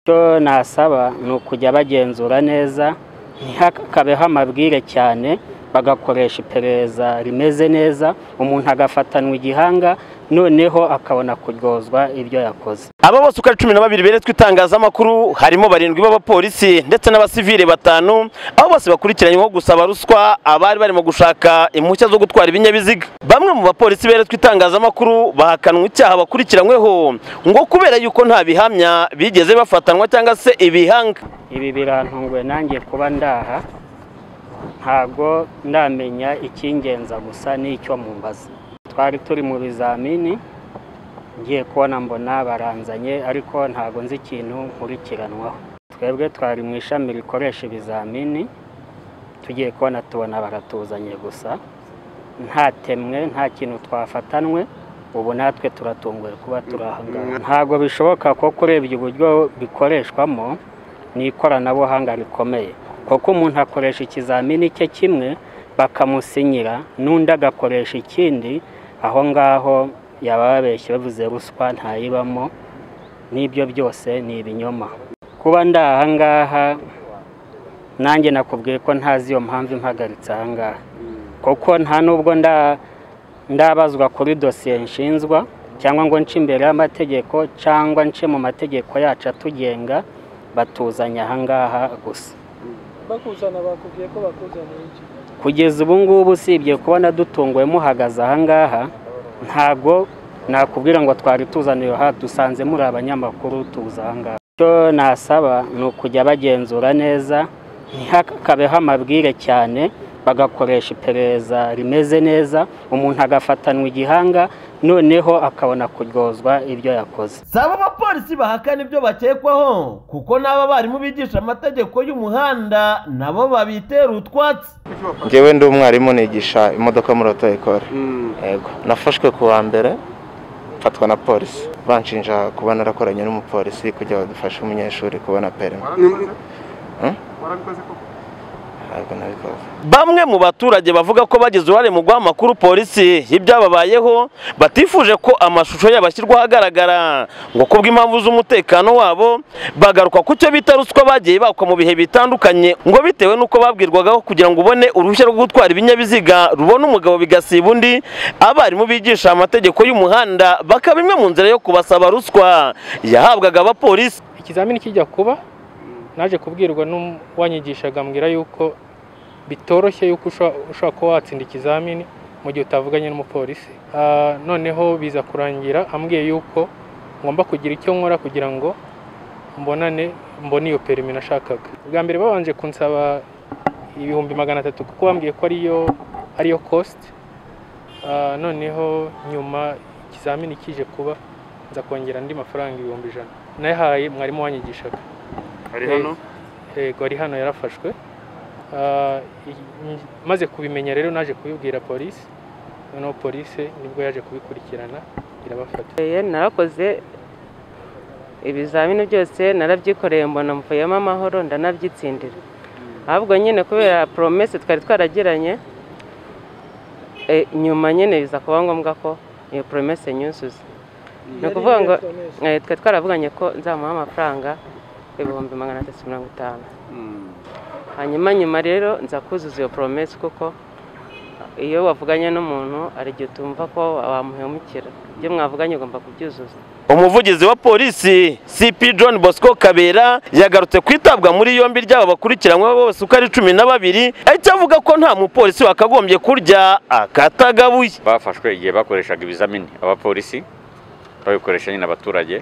Icyo nasaba ni ukujya bagenzura neza ntihakabeho amabwire cyane bagakoresha iperereza rimeze neza umuntu agafatanwa igihanga noneho akabona kuryozwa ibyo yakoze aba bose uko ari cumi na babiri beretswe itangazamakuru harimo barindwi b'abapolisi ndetse n'abasivile batanu aho bose bakurikiranyweho gusaba ruswa abari barimo gushaka impushya zo gutwara ibinyabiziga bamwe mu bapolisi beretswe itangazamakuru bahakanwa icyaha bakurikiranyweho ngo kubera yuko nta bihamya bigeze bafatanwa cyangwa se ibihanga ibi birantunguye nanjye kuba ndaha ntago ndamenya icyingenza gusa n'icyo mumbaza twari turi mu bizamini ngiye kubona mbona baranzanye ariko ntago nzi ikintu nkurikiranwaho twebwe twari mu ishami rikoresha ibizamini tugiye kubona tubona baratuzanye gusa ntatemwe nta kintu twafatanwe ubu natwe turatunguwe kuba turi aha ngaha ntabwo bishoboka kuko urebye uburyo bikoreshwamo ni ikoranabuhanga rikomeye kuko umuntu akoresha ikizamini cye kimwe bakamusinyira n'undi agakoresha ikindi aho ngaho yaba yababeshye bavuze ruswa ntayibamo n'ibyo byose ni ibinyoma kuba ndi aha ngaha nanjye nakubwiye ko ntazi iyo mpamvu impagaritse aha ngaha kuko nta nubwo nda- ndabazwa kuri dosiye nshinzwa cyangwa ngo nce imbere y'amategeko cyangwa nce mu mategeko yacu atugenga batuzanye aha ngaha gusa bakuzana bakubwiye ko bakuzaniye iki kugeza ubu ngubu usibye kubona dutunguwe muhagaze aha ngaha ntabwo nakubwira ngo twari tuzaniye aha dusanze muri abanyamakuru tuza aha ngaha icyo nasaba ni ukujya bagenzura neza ntihakabeho amabwire cyane bagakoresha iperereza rimeze neza umuntu agafatanwa igihanga noneho akabona kuryozwa ibyo yakoze si abo bapolisi bahakana ibyo bakekwaho kuko n'aba barimu bigisha amategeko y'umuhanda nabo babitera utwatsi ngewe ndi umwarimu nigisha imodoka muri oto ekore yego nafashwe ku wa mbere mfatwa na polisi banshinja kuba narakoranye n'umupolisi kugira badufashe umunyeshuri kubona perimi Hmm? ntabwo nabikoze bamwe mu baturage bavuga ko bagize uruhare mu guha amakuru polisi y'ibyababayeho batifuje ko amashusho yabo ashyirwa ahagaragara ngo kubw'impamvu z'umutekano wabo bagaruka ku cyo bita ruswa bagiye bakwa mu bihe bitandukanye ngo bitewe n'uko babwirwagaho kugira ngo ubone uruhushya rwo gutwara ibinyabiziga rubona umugabo bigasiba undi abarimu bigisha amategeko y'umuhanda bakaba imwe mu nzira yo kubasaba ruswa yahabwaga abapolisi ikizamini kijya kuba naje kubwirwa n'uwanyigishaga ambwira yuko bitoroshye yuko usha- ushobora kuba watsinda ikizamini mu gihe utavuganye n'umupolisi Ah, noneho biza kurangira ambwiye yuko ngomba kugira icyo nkora kugira ngo mbonane mbone iyo perimi nashakaga bwa mbere babanje kunsaba ibihumbi magana atatu kuko bambwiye ko ariyo ariyo cost Ah, noneho nyuma ikizamini kije kuba nza kongera andi mafaranga ibihumbi ijana nayahaye mwarimu wanyigishaga ari hano? yego ari hano yarafashwe Ah, i- maze kubimenya rero naje kubibwira polisi noneho polisi nibwo yaje kubikurikirana irabafata Eh, narakoze ibizamini byose narabyikoreye mbona mvuyemo amahoro ndanabyitsindira ahubwo nyine kubera poromese twari twaragiranye eh, nyuma nyine biza kuba ngombwa ko iyo poromese nyuzuza ni ukuvuga ngo eh, twari twaravuganye ko nzamuha amafaranga ibihumbi magana atatu mirongo itanu hanyuma nyuma rero nza kuzuza iyo poromese kuko iyo wavuganye n'umuntu hari igihe utumva ko wamuhemukira ibyo mwavuganye ugomba kubyuzuza umuvugizi wa polisi cp john bosco kabera yagarutse kwitabwa muri yombi ry'aba bakurikiranyweho bose uko ari cumi na babiri ahita avuga ko nta mupolisi wakagombye kurya akatagabuye bafashwe igihe bakoreshaga ibizamini abapolisi babikoresha nyine abaturage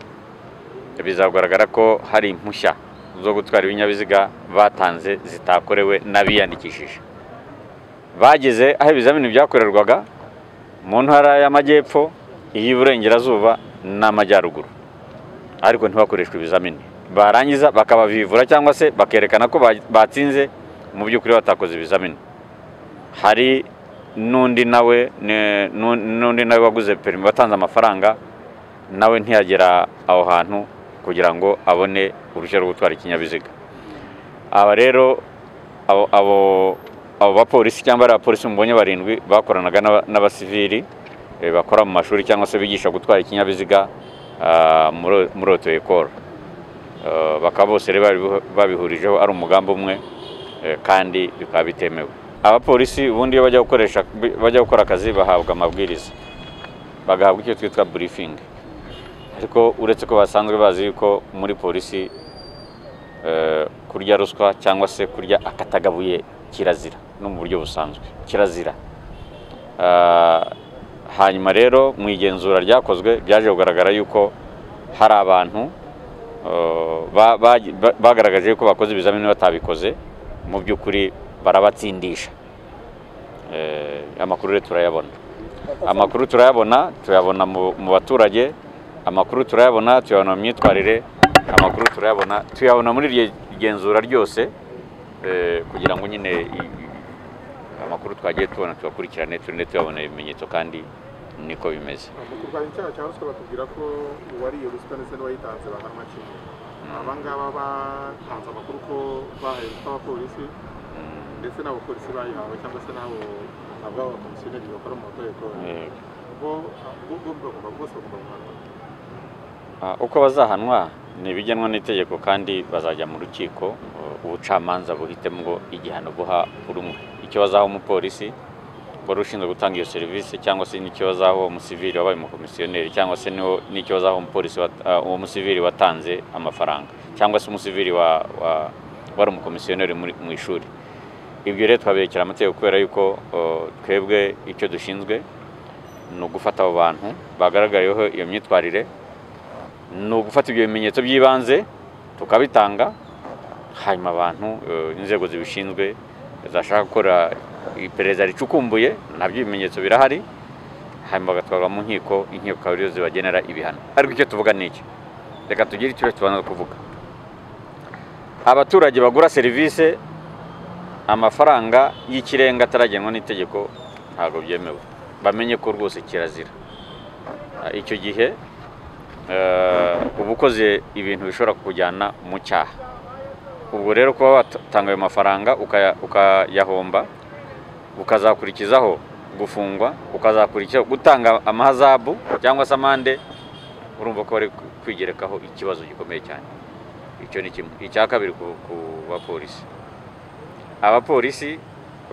bizagaragara ko hari impushya zo gutwara ibinyabiziga batanze zitakorewe n'abiyandikishije bageze aho ibizamini byakorerwaga mu ntara y'amajyepfo iy'iburengerazuba n'amajyaruguru ariko ntibakoreshwe ibizamini barangiza bakabavivura cyangwa se bakerekana ko ba- batsinze mu by'ukuri batakoze ibizamini hari n'undi nawe ne- nu- n'undi nawe waguze perimi watanze amafaranga nawe ntiyagera aho hantu kugira ngo abone uruhushya rwo gutwara ikinyabiziga aba rero abo- abo abo bapolisi cyangwa ari abapolisi mubonye barindwi bakoranaga n'aba- n'abasivili eh, bakora mu mashuri cyangwa se bigisha gutwara ikinyabiziga ah, muri muri oto ekoro Eh, bakaba bose rero babihu- babihurijeho ari umugambi umwe eh, kandi bikaba bitemewe abapolisi ubundi iyo bajya gukoresha bajya gukora akazi bahabwa amabwiriza bagahabwa icyo twitwa burifingi ariko uretse ko basanzwe bazi yuko muri polisi eh, kurya ruswa cyangwa se kurya akatagabuye kirazira no mu buryo busanzwe kirazira Ah, hanyuma rero mu igenzura ryakozwe byaje kugaragara yuko hari abantu eh, ba- ba- ba- bagaragaje yuko bakoze ibizamini batabikoze mu by'ukuri barabatsindisha Eh, amakuru rero turayabona amakuru turayabona tuyabona mu mu baturage amakuru turayabona tuyabona mu myitwarire amakuru turayabona tuyabona muri iryo genzura ryose eh, kugira ngo nyine i- i- amakuru twagiye tubona tuyakurikirane turinde tuyabona ibimenyetso kandi niko bimeze mu kurwanya icyaha cya ruswa batubwira ko uwariye ruswa ndetse n'uwayitanze bahanwa kimwe aba ngaba batanze amakuru ko bahaye ruswa abapolisi ndetse n'abapolisi bayihawe cyangwa se n'abo abo abakomisiyoneri bakora mu mategeko Eh, bo bo- bo bagomba bose bagomba guhanwa Ah, uko bazahanwa ni ibigenwa n'itegeko kandi bazajya mu rukiko uh, ubucamanza buhitemo ngo igihano buha buri umwe icyo bazaha umupolisi wari ushinzwe gutanga iyo serivisi cyangwa se n'icyo bazaha uwo musivili wabaye umukomisiyoneri cyangwa se niwo- n'icyo bazaha umupolisi wat- ah, uwo musivili watanze amafaranga cyangwa se umusivili wa- wa- wari umukomisiyoneri muri- mu ishuri ibyo rero twabirekera amategeko kubera yuko uh, twebwe icyo dushinzwe ni ugufata abo bantu bagaragariyeho iyo myitwarire ni ugufata ibyo bimenyetso by'ibanze tukabitanga hanyuma abantu eh, inzego zibishinzwe zashaka gukora iperereza ricukumbuye nabyo ibimenyetso birahari hanyuma bagatwarwa mu nkiko inkiko akaba ariyo zibagenera ibihano ariko icyo tuvuga ni iki reka tugire icyo tubanza kuvuga abaturage bagura serivisi amafaranga y'ikirenga ataragenwa n'itegeko ntabwo byemewe bamenye ko rwose kirazira Ah, icyo gihe eh, uba ukoze ibintu bishobora kukujyana mu cyaha ubwo rero kuba watanga ayo mafaranga ukaya- ukayahomba ukazakurikizaho gufungwa ukazakurikizaho gutanga amahazabu cyangwa se amande urumva ko bari kwigerekaho ikibazo gikomeye cyane icyo ni kimwe icya kabiri ku ku bapolisi abapolisi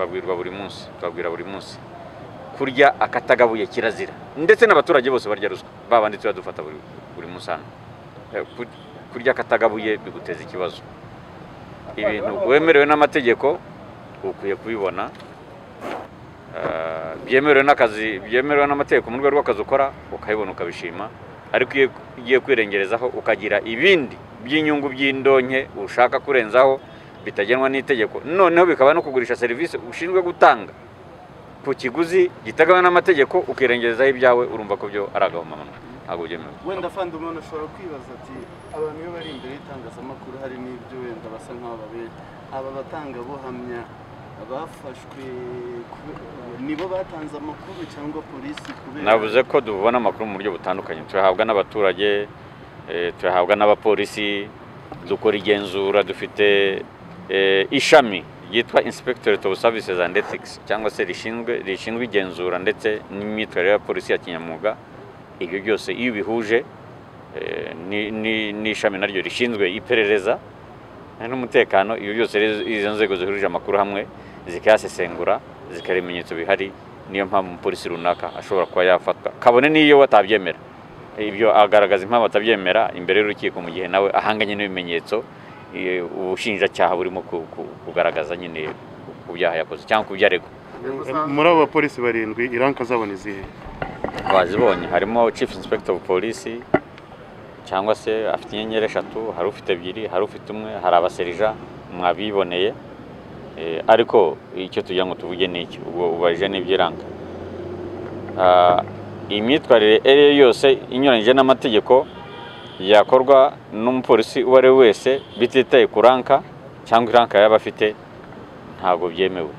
babwirwa buri munsi babwira buri munsi kurya akatagabuye kirazira ndetse n'abaturage bose barya ruswa babandi tuba dufata buri buri munsi hano Eh, ku- kurya akatagabuye biguteza ikibazo ibintu wemerewe n'amategeko ukwiye kubibona Eh, byemerewe n'akazi byemerewe n'amategeko mu rwego rw'akazi ukora ukabibona ukabishima ariko iyo ugiye kwirengerezaho ukagira ibindi by'inyungu by'indonke ushaka kurenzaho bitagenwa n'itegeko noneho bikaba no kugurisha serivisi ushinzwe gutanga ku kiguzi giteganywa n'amategeko ukirengerezaho ibyawe urumva ko byo ari agahomamunwa ntabwo byemewe wenda afande umuntu ashobora kwibaza ati abantu iyo bari imbere y'itangazamakuru hari n'ibyo wenda basa nk'aho babera aba batangabuhamya bafashwe kube- nibo batanze amakuru cyangwa polisi kubera navuze ko dubona amakuru mu buryo butandukanye tuyahabwa n'abaturage eh, tuyahabwa n'abapolisi dukora igenzura dufite eh, ishami ryitwa inspectorate of services and ethics cyangwa se rishinzwe rishinzwe igenzura ndetse n'imyitwarire ya polisi ya kinyamwuga ibyo byose iyo bihuje n'ishami naryo rishinzwe iperereza n'umutekano ibyo byose rero izo nzego zihurije amakuru hamwe zikayasesengura zikora ibimenyetso bihari niyo mpamvu umupolisi runaka ashobora kuba yafatwa kabone n'iyo batabyemera ibyo agaragaza impamvu atabyemera imbere y'urukiko mu gihe nawe ahanganye n'ibimenyetso eh, ubushinjacyaha burimo ku- ku- kugaragaza nyine ku byaha yakoze cyangwa ku byo aregwa muri abo bapolisi barindwi iranka zabo ni izihe bazibonye harimo chief inspector of police cyangwa se afite inyenyeri eshatu hari ufite ebyiri hari ufite umwe hari abaserija mwabiboneye Eh, ariko icyo tugira ngo tuvuge ni iki ubwo ubajije n'ibyiranga Ah, imyitwarire iyo ari yo yose inyuranyije n'amategeko yakorwa n'umupolisi uwo ari we wese bititaye ku ranka cyangwa iranka yaba afite ntabwo byemewe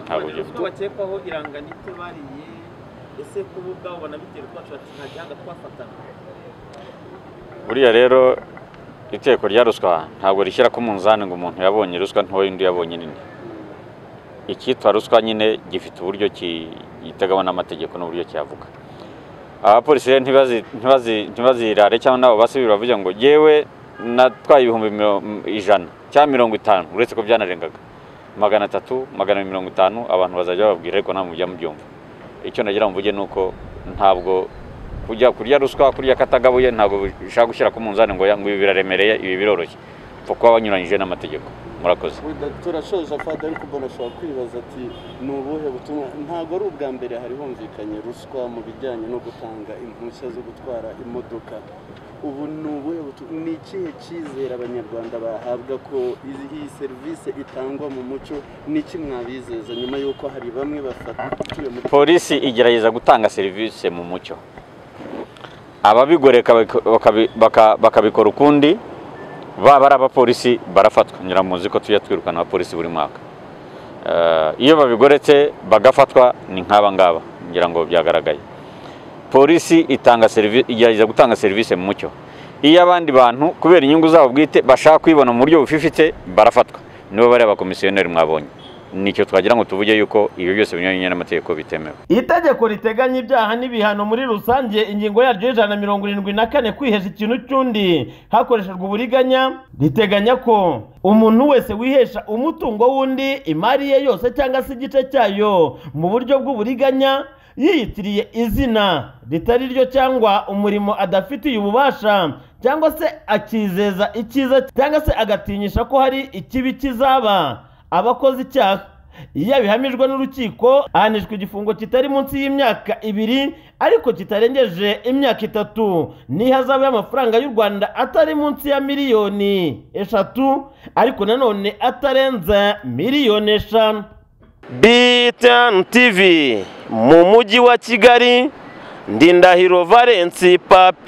ntabwo byemewe bakekwaho iranganite bariye ese ko bo ubwabo banabitera twacu bati nta gihanga twafatana buriya rero iteko rya ruswa ntabwo rishyira ku munzani ngo umuntu yabonye ruswa ntoya undi yabonye nini icyitwa ruswa nyine gifite uburyo gitegaho n'amategeko n'uburyo kiyavuga abapolisi rero ntibazi- ntibazi- ntibazirare cyangwa nabo basubira bavuga ngo yewe natwaye ibihumbi miro- m- ijana cyangwa mirongo itanu uretse ko byanarengaga magana atatu magana mirongo itanu abantu bazajya bababwira ariko nta mujya mubyumva icyo nagira mvuge ni uko ntabwo kujya kurya ruswa kurya katagabuye ntabwo bishaka gushyira ku munzani ngo ya- ngo ibi biraremereye ibi biroroshye upfa kuba wanyuranyije n'amategeko murakoze Wenda turashoje afade ariko mbona ashobora kwibaza ati ni ubuhe butumwa ntabwo ari ubwa mbere hari humvikanye ruswa mu bijyanye no gutanga impushya zo gutwara imodoka ubu ni ubuhe butumwa ni ikihe cyizere abanyarwanda bahabwa ko izi- iyi serivisi itangwa mu muco n'iki mwabizeza nyuma y'uko hari bamwe bafatuye muri polisi igerageza gutanga serivisi mu mucyo ababigoreka baka- bakabi- baka- bakabikora ukundi baba ari abapolisi barafatwa nyura muzi ko tujya twirukana abapolisi buri mwaka Eh, iyo babigoretse bagafatwa ni nk'aba ngaba ngira ngo byagaragaye polisi itanga serivisi igerageza gutanga serivisi mu mucyo iyo abandi bantu kubera inyungu zabo bwite bashaka kwibona mu buryo bufifite barafatwa nibo bari abakomisiyoneri mwabonye nicyo twagira ngo tuvuge yuko ibi byose binyuranye n'amategeko bitemewe itegeko riteganya ibyaha n'ibihano muri rusange ingingo yaryo y'ijana na mirongo irindwi na kane kwihesha ikintu cy'undi hakoreshejwe uburiganya riteganya ko umuntu wese wihesha umutungo w'undi imari ye yose cyangwa se igice cyayo mu buryo bw'uburiganya yiyitiriye izina ritari ryo cyangwa umurimo adafitiye ububasha cyangwa se akizeza icyiza cyangwa se agatinyisha ko hari ikibi kizaba abakoze icyaha iyo abihamijwe n'urukiko ahanishwa igifungo kitari munsi y'imyaka ibiri ariko kitarengeje imyaka itatu n'ihazabu y'amafaranga y'u rwanda atari munsi ya miliyoni eshatu ariko nanone atarenze miliyoni eshanu BTN TV mu mujyi wa Kigali Ndindahiro Valence Papi